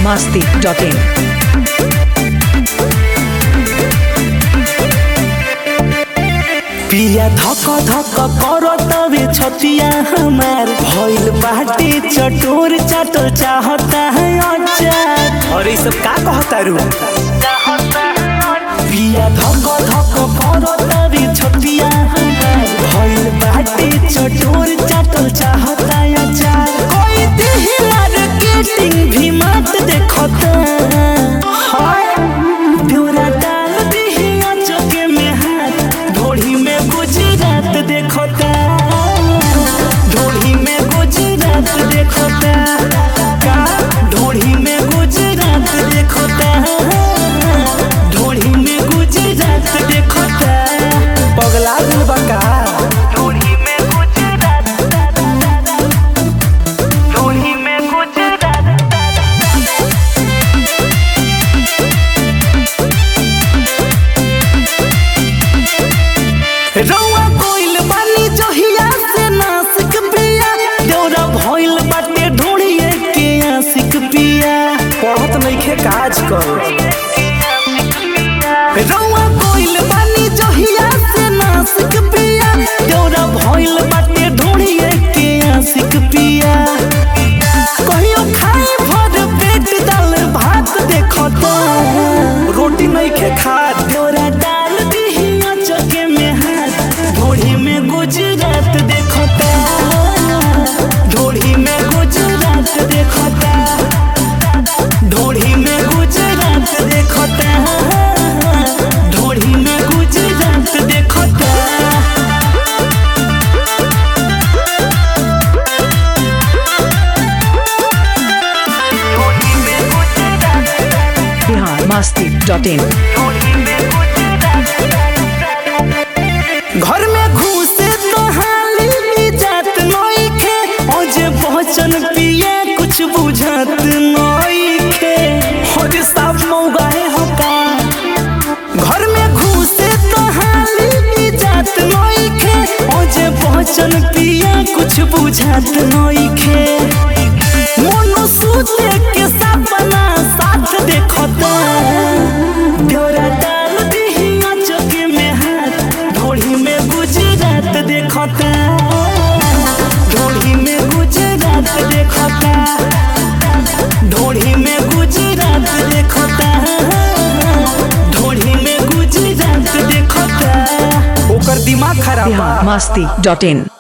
masti.in. पिया धक धक कर तवे छतिया हमार भइल बाटे चटोर चाटल चाहता है अचार और ये सब का कहता रू पिया धक धक कर तवे छतिया हमार भइल बाटे चटोर चाटल चाहता है अचार कोई देह मार्केटिंग भी मत देखता हाय डोरा डाल दिही अचके में हाथ ढोढ़ी में गुजरात देखता ढोढ़ी में गुजरात देखता का ढोढ़ी में गुजरात देखता ढोढ़ी में गुजरात देखता पगला दिल बका ढोढ़ी में गुजरात ढोढ़ी में गुजरात रउआ कोइल बानी जहिया से नासिक पिया देवरा भइल बाटे ढोड़िए के आशिक पिया पढ़त नइखे काज कर रउआ कोइल बानी जहिया से नासिक पिया देवरा भइल बाटे ढोड़िए के आशिक पिया कहियो खाए भर पेट दाल भात देखता रोटी नइखे खात देवरा डाल दिही चके में हाथ ढोढ़ी में गुजरात देखता ढोढ़ी में गुजरात देखता ढोढ़ी में गुजरात देखता ढोढ़ी में गुजरात देखता Bihar masti.in. घर में घुसे तो हाली जात नइखे ओजे पहचन पिए कुछ बुझात नइखे होज साफ मौगाए होता घर में घुसे तो हाली जात नइखे ओजे पहचन पिए कुछ बुझात नइखे मोनो सूते के सपना साथ देखता डोरा डाल दिही चके में हाथ ढोढ़ी में गुजरात देखता ढोढ़ी में गुजरात देखता ढोढ़ी में गुजरात देखता ढोढ़ी में गुजरात देखता ओकर दिमाग खराब बा Bihar masti.in.